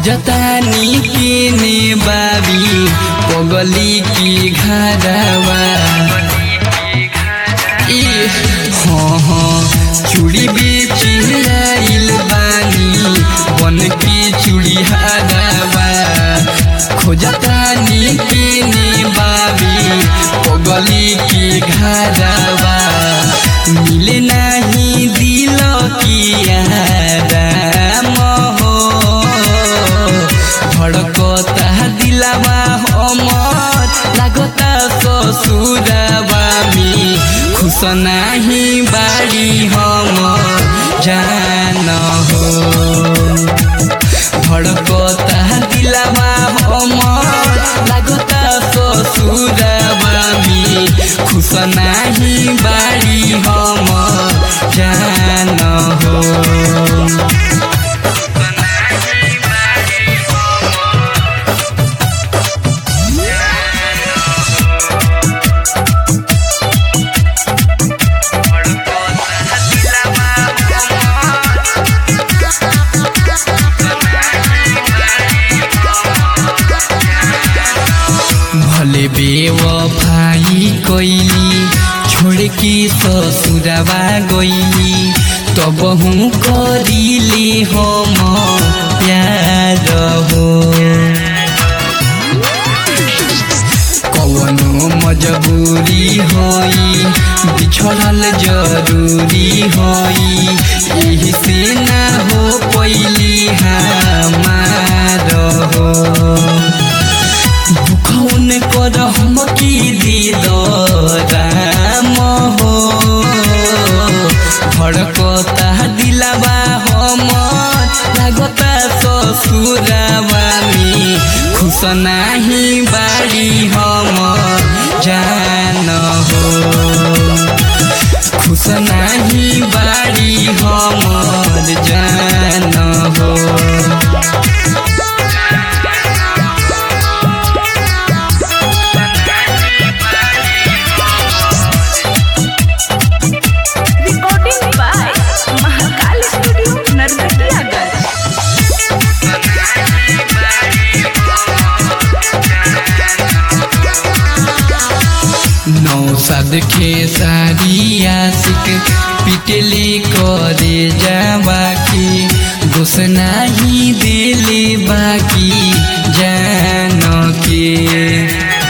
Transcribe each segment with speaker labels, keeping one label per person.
Speaker 1: खोजतानी केने बाबी पगली की घरवा ए हाँ हाँ चूड़ी बेची आइल बानी बन के चूड़ी हरवा खोजतानी केने बाबी पगली की घरवा मिले नहीं दिल किया राम हो धड़कता दिलावा हमर लागता ससुरवा में खुश नाही बाड़ी हम जान हो धड़कता दिलावा हमर लागता ससुरवा में खुश नाही बाड़ी हम जान हो भले बेवफाई कैली छोड़ के ससुरवा गईली तब हूँ करीले हम प्यार हो कवनो मजबूरी होई बिछड़ल जरूरी होई यही से ना हो पैली हमार हो दुखौन कर हम की दिल राम हो भड़कता दिलावा हम लागता ससुरवा में खुश नाही बाड़ी हम जान हो खुश नाही बाड़ी हम जान हो
Speaker 2: Recording by Mahakal Studio, Narkatiyaganj.
Speaker 1: नौसद के सारी आशिक पिटले करे जावा की दोष नाही दिले बाकी जान के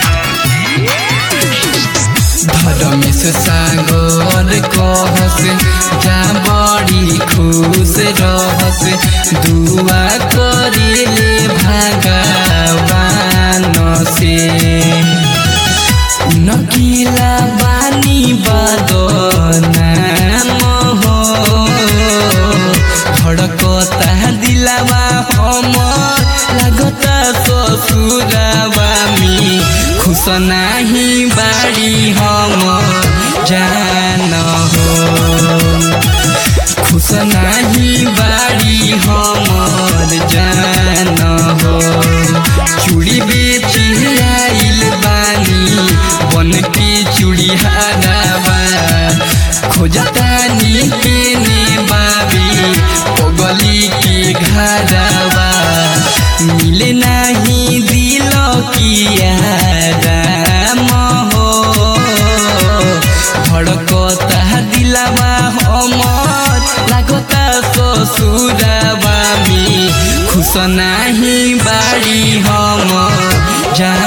Speaker 1: धर्मेश सागर कहस जा बड़ी खुश रहस दुआ करेले भगवान से नकिला बानी बदनाम हो धड़कता दिलावा हमर लागता ससुरवा में खुश नाही बाड़ी हम जान हो खुश नाही बाड़ी हमर जान हो चूड़ी बेची आइल बानी बन के चूड़ी हरावा खोजतानी केने बाबी पगली के घरवा मिले नहीं दिल किया राम हो धड़कता दिलावा हमर लागता ससुरवा में खुश नाही बाड़ी हम जान